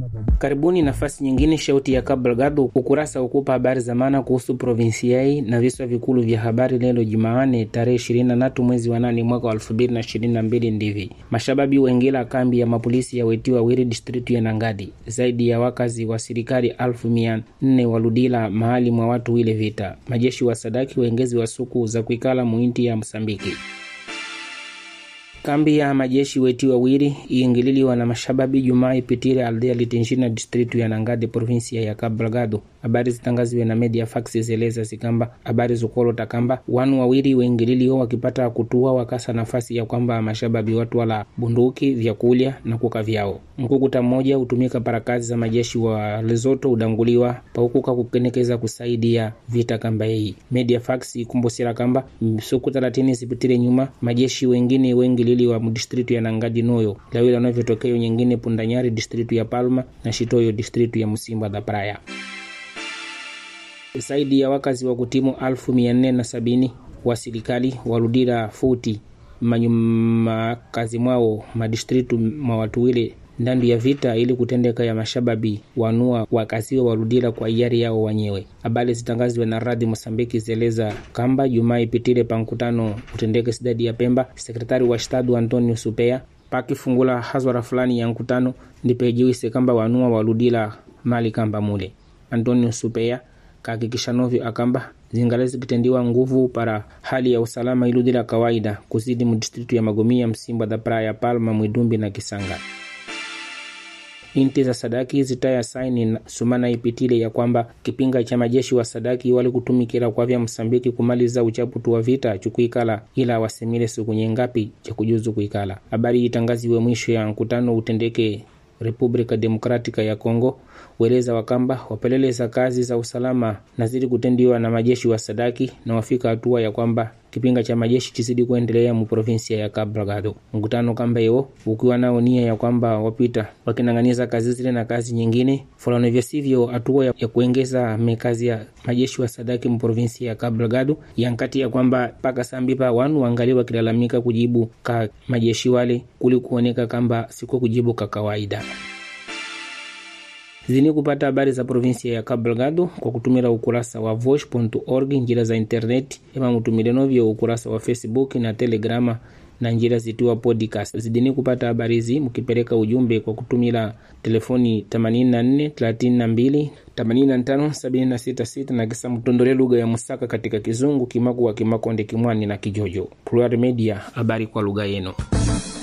Karibuni nafasi nyingine, shauti ya Cabo Delgado, ukurasa ukupa habari za maana kuhusu provinsiai na viswa vikulu vya habari leo Jumaane tarehe 23 mwezi wa nane mwaka wa 2022 ndivi mashababi wengila kambi ya mapolisi ya wetiwa wiri district ya Nangadi. Zaidi ya wakazi wa serikali alfu mia nne waludila mahali mwa watu wile vita. Majeshi wa sadaki wengezi wa suku za kuikala muinti ya Msambiki. Kambi ya majeshi weti wawili iingililiwa na mashababi Jumaa ipitile aldea litinjina distritu ya Nangade provinsia ya Cabo Delgado. Habari zitangaziwe na media fax zeleza zikamba habari zukolota kamba wanu wawili weingililiwa wakipata kutua wakasa nafasi ya kwamba mashababi watu wala bunduki vyakulya na kuka vyao. Mkukuta mmoja hutumika para kazi za majeshi wa Lesotho udanguliwa paukuka kukenekeza kusaidia vita kamba hii. Media fax ikumbusira kamba msuku 30 zipitile nyuma majeshi wengine weingililiwa mudistritu ya Nangadi noyo lawila navyotokeo nyingine Pundanyari distritu ya Palma na Shitoyo distritu ya Musimba da Praia zaidi ya wakazi wa kutimu alfu mia nne na sabini wa serikali warudira futi manyuma kazi mwao madistritu mwa watu wile ndandu ya vita ili kutendeka ya mashababi wanua wakaziwa warudira kwa hiari yao wenyewe. Habari zitangaziwe na radhi Mosambiki zeleza kamba Jumaa ipitile pa mkutano utendeke sidadi ya Pemba, sekretari wa shtadu Antonio Supea pakifungula hazwara fulani ya mkutano ndipejiwise kamba wanua warudira mali kamba mule. Antonio Supea kahakikisha novyo akamba zingale zikitendiwa nguvu para hali ya usalama iludila kawaida kuzidi mudistritu ya Magomia, Msimba da Praia, Palma, Mwidumbi na Kisanga. Inti za sadaki zitaya saini sumana ipitile ya kwamba kipinga cha majeshi wa sadaki wali kutumikila kwa vya Msambiki kumaliza uchaputu wa vita chukuikala ila wasemile siku nyengapi cha kujuzu kuikala. Habari itangaziwe mwisho ya mkutano utendeke Republika Demokratika ya Kongo weleza wakamba wapeleleza kazi za usalama nazidi kutendiwa na majeshi wa sadaki na wafika hatua ya kwamba kipinga cha majeshi chizidi kuendelea mu provinsia ya Cabo Delgado. Mkutano kamba hiyo ukiwa nao nia ya kwamba wapita wakinang'aniza kazi zile na kazi nyingine fulani, vya sivyo hatua ya, ya kuongeza mekazi ya majeshi wa sadaki mu provinsia ya Cabo Delgado yankati ya kwamba paka sambipa wanu wangali wakilalamika kujibu ka majeshi wale kuli kuoneka kamba siko kujibu ka kawaida zini kupata habari za provinsia ya Cabo Delgado kwa kutumira ukurasa wa voice.org njira za internet ema mutumire novyo ukurasa wa Facebook na Telegrama na njira zitiwa podcast. Zidini kupata habari hizi mkipeleka ujumbe kwa kutumira telefoni 84 32 85 766 na kisa mtondole lugha ya Musaka katika Kizungu, Kimakuwa, Kimakonde, Kimwani na Kijojo. Plural Media, habari kwa lugha yenu.